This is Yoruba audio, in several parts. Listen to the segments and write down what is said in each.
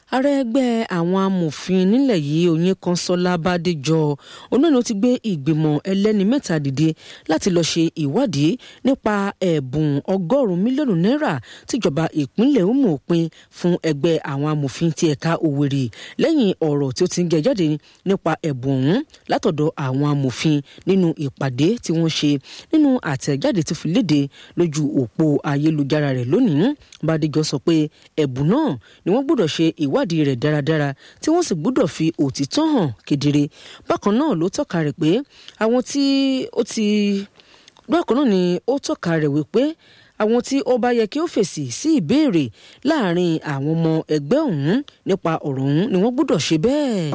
ààrẹ ẹgbẹ́ àwọn amòfin nílẹ̀ yìí Oyinkanṣọ́lá Bádéjọ onáà ló ti gbé ìgbìmọ̀ ẹlẹ́ni mẹ́ta dìde láti lọ́ọ́ ṣe ìwádìí nípa ẹ̀bùn ọgọ́rùn-ún mílíọ̀nù náírà tíjọba ìpínlẹ̀ Imo pín fún ẹgbẹ́ àwọn amòfin ti ẹ̀ka Òwèrì lẹ́yìn ọ̀rọ̀ tí ó ti ń jẹ jáde nípa ẹ̀bùn ọ̀hún látọ̀dọ̀ àwọn amòfin nínú ìpàdé tí wọ́n ṣe nínú àtẹ̀jáde tó fi léde lójú òpó ayélujára rẹ̀ lónìí Bádéjọ sọ pé ẹ̀bùn náà ni wọ́n gbọ́dọ̀ ṣe ìwádìí rẹ̀ dáradára tí wọ́n sì gbọ́dọ̀ fi òtítọ́ hàn kedere bákan náà ló tọ́ka rẹ̀ pé àwọn tí ó ti bákan náà ni ó tọ́ka rẹ̀ wípé àwọn tí ó bá yẹ kí ó fèsì sí ìbéèrè láàrin àwọn ọmọ ẹgbẹ́ ọ̀hún nípa ọ̀rọ̀ ọ̀hún ni wọ́n gbọ́dọ̀ ṣe bẹ́ẹ̀.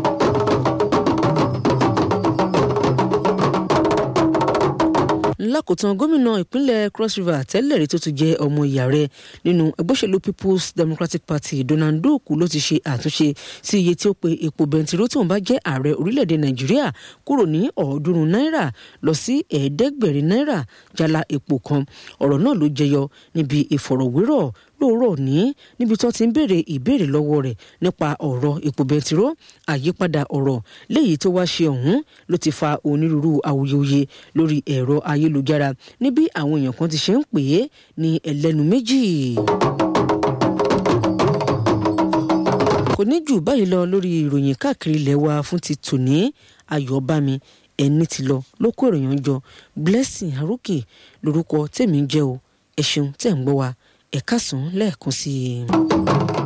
lákòótán gómìnà ìpínlẹ̀ cross river tẹ́lẹ̀ rí tó ti jẹ́ ọmọ ìyá rẹ̀ nínú ẹgbẹ́ òṣèlú people's democratic party donald duke ló ti ṣe àtúnṣe sí iye tí ó pe epo bẹntiró tí òun bá jẹ́ ààrẹ orílẹ̀-èdè nàìjíríà kúrò ní ọ̀ọ́dúnrún náírà lọ sí ẹ̀ẹ́dẹ́gbẹ̀rin náírà jálá epo kan ọ̀rọ̀ náà ló jẹyọ níbi ìfọ̀rọ̀wérọ̀ lóòrọ̀ ní níbi tó ti ń béèrè ìbéèrè lọ́wọ́ rẹ̀ nípa ọ̀rọ̀ epo bẹntiró àyípadà ọ̀rọ̀ léyìí tó wá ṣe ọ̀hún ló ti fa onírúurú awuyewuye lórí ẹ̀rọ ayélujára níbi àwọn èèyàn kan ti ṣe ń pè é ní ẹlẹ́nu méjì. kò ní jù báyìí lọ lórí ìròyìn káàkiri ilẹ̀ wa fún ti tòní ayọ̀bámi ẹni tí lọ ló kó ìròyìn jọ blessing arókè lórúkọ tèmi ń jẹ́ o ẹ ṣeun tẹ̀ ń gbọ́ wa ẹ̀ka sàn lẹ́ẹ̀kan sí i.